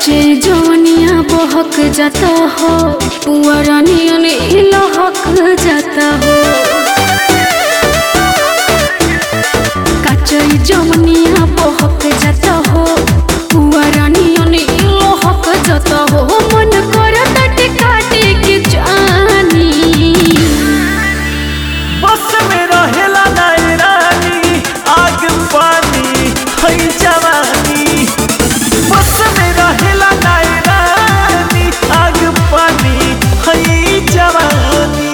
कच्चे जवनिया बहक जाता हो पुअरा नियन लहक जाता हो कच्चे जवनिया बहक जाता हो पुअरा नियन लहक जाता हो मन करता टिकाटे के जानी बस में रहेला नाय रानी आग पानी है जवानी बस में रहेला नाय रानी आग पानी है जवानी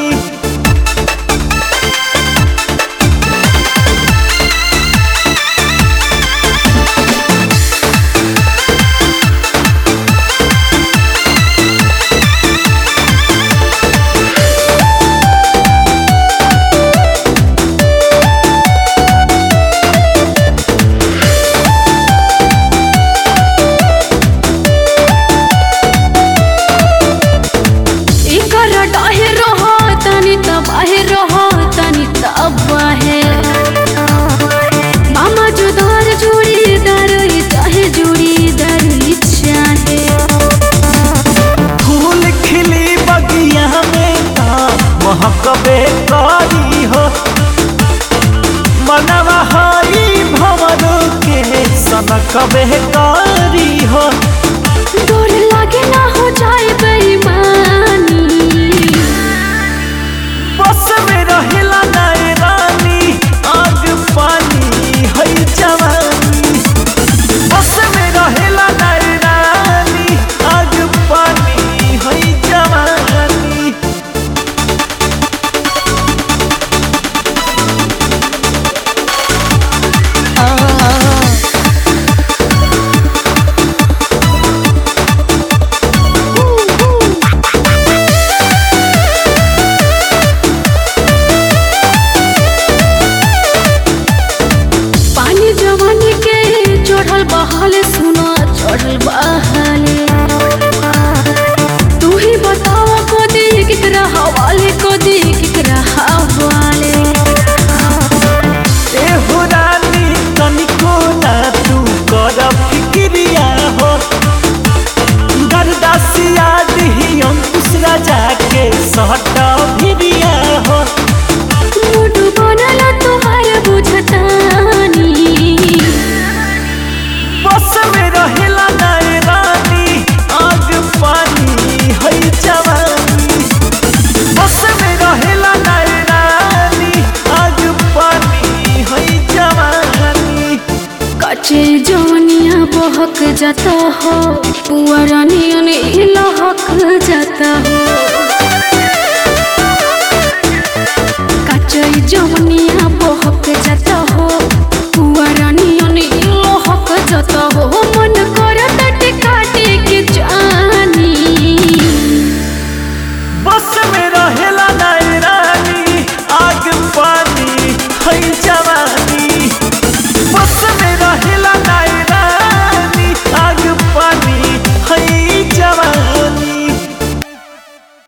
एकर डाहे रहो तनी तब आहे रहो तनी तब आहे मामा जुदार जुड़ी दर चाहे जुड़ी दर चाहे फूल खिली बगिया में ता महकबे करी हो मनवा हई भवन के सनकबे करी हो डोर लागे ना हो जाए बेईमानी बस में रहेला नाय रानी आग पानी है जवानी बस में रहेला नाय रानी आग पानी है जवानी पानी जवानी के चढ़ल बहाले सुनो चढ़ल बहाले तू ही बताओ को दी किकरा हवाले को दी किकरा हवाले ए हो रानी तनिको ना तू कर फिक्रिया हो गरदासिया दिही अंकुश राजा के सहट भिरिया हो मुड बनल तुहार बुझतानी बस में रहेला नाय रानी आग पानी है जवानी बस में रहेला नाय रानी आग पानी है जवानी कच्चे जवनिया बहक जाता हो पुअरा नियन लहक जाता हो